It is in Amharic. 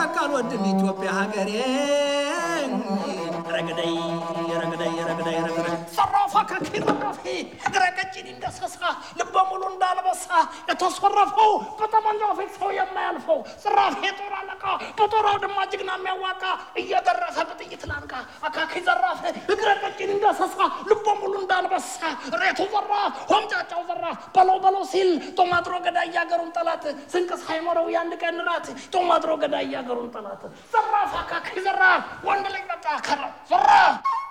ካልወድም ኢትዮጵያ ሀገሬ ረግደይ ረግደይ ረግደይ ረግደይ ዘራፋ ከኪ ዘራፊ እግረ ቀጭን እንደሰሳ ልበ ሙሉ እንዳልበሳ የተሰረፈው በጠመንጃው ፊት ሰው የማያልፈው ዘራፊ የጦር አለቃ በጦር አውድማ ጀግና የሚያዋቃ እየደረሰ በጥይት ላንቃ አካኪ ዘራፍ እግረ ቀጭን እንደሰሳ ልበ ሙሉ እንዳልበሳ ሬቱ ዘራፍ ሆምጫጫው ዘራፍ በለው በለው ሲል ጦማጥሮ ገዳይ ያገሩን ጠላት ስንቅ ሳይኖረው የአንድ ቀን ራት ጦማጥሮ ገዳይ ያገሩን ጠላት ዘራፍ አካኪ ዘራፍ ወንድ ልጅ መጣ ከራ ዘራፍ